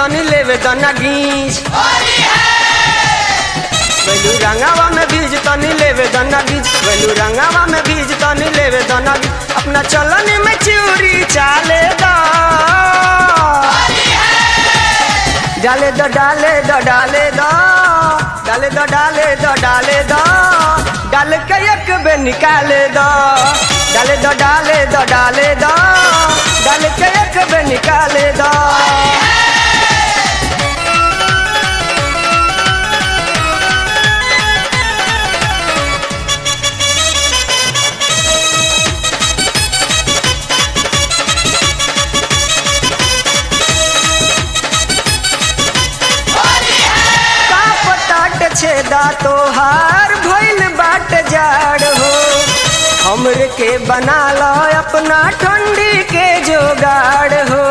तनी लेवे दना गीज वेलू रंगावा में बीज तनी लेवे दना गीज वेलू रंगावा में बीज तनी लेवे दना गीज अपना चलन में चूरी चाले दा डाले दो डाले दो डाले दो डाले दो डाले दो डाले दो डाल के एक बे निकाले दो डाले दो डाले दो डाले दो डाल के एक बे निकाले दो का पटाट छेदा तोहार भइल बाट जाड़ हो हमरे के बना लो अपना ठंडी के जोगाड़ हो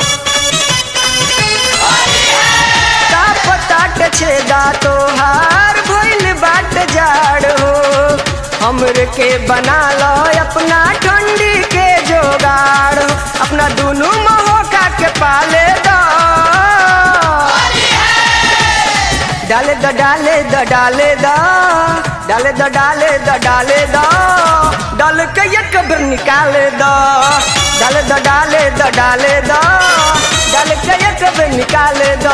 का पटाट छेदा तोहार भइल बाट जाड़ हो हमरे के बना लो अपना ठंडी के जोगाड़ हो अपना दोनों महोका के पाले दो डाले द डाले द डाले द डाले द डाले द डाले द डाल के एक बेर निकाले द डाले द डाले द डाले द डाल के एक बेर निकाले द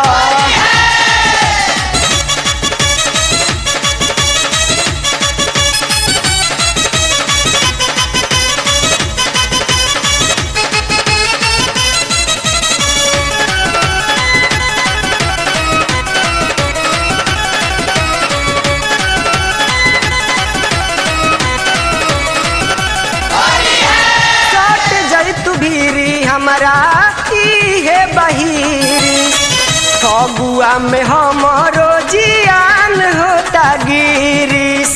सट जाई तू भीरी हमारा इहे बहिरी फगुआ में हमरो जियान होता गिरीश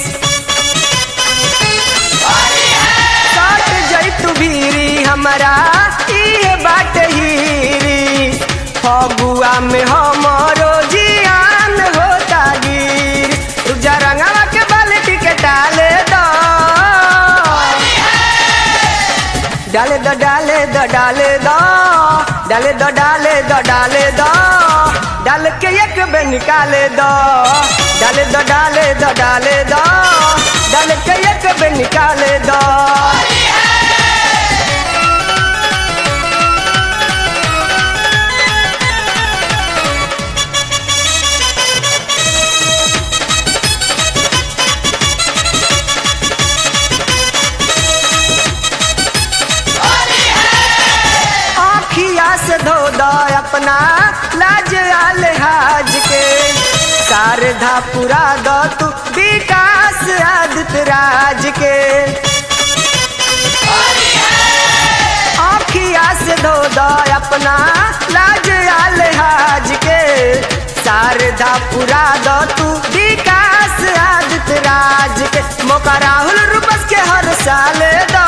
सट जाई तू भीरी हमारा इहे बाट हीरी फगुआ में हमरो जियान होता गिरी रुजा रंगवा के बाल्टी के डाले दो डाले दो डाले दो डाले दो डाले दो डाले दो डाले दो डाल के एक बे निकाले दो डाले दो डाले दो डाले दो डाल के एक बे निकाले दो आखिया से धो दो अपना लाज आल हाज के शारदा पुरा दो तू विकास आदित्य राज के आखिया से धो दो अपना लाज आल हाज के शारदा पुरा दो तू विकास आदित्य राज के मौका राहुल रूपस के हर साल दो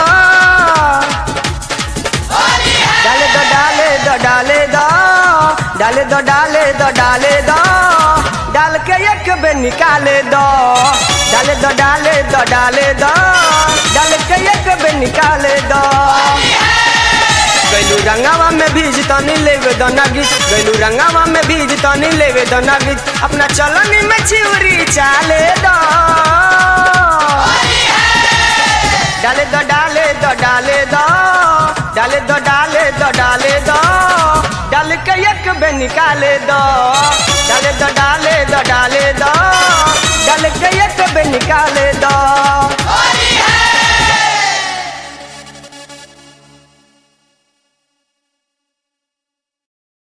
डाले दो डाले दो डाले दो डाले दो डाले दो डाल के एक बे निकाले दो डाले दो डाले दो डाले दो डाल के एक बे निकाले दो गैलू रंगावा में भीज तनी लेवे दो नगीज गैलू रंगावा में भीज तनी लेवे दो नगीज अपना चलनी में चिवरी चाले दो डाले दो डाले दो डाले दो डाले दो डाले दो डाले दो डाल के एक बे निकाले दो डाले दो डाले दो डाले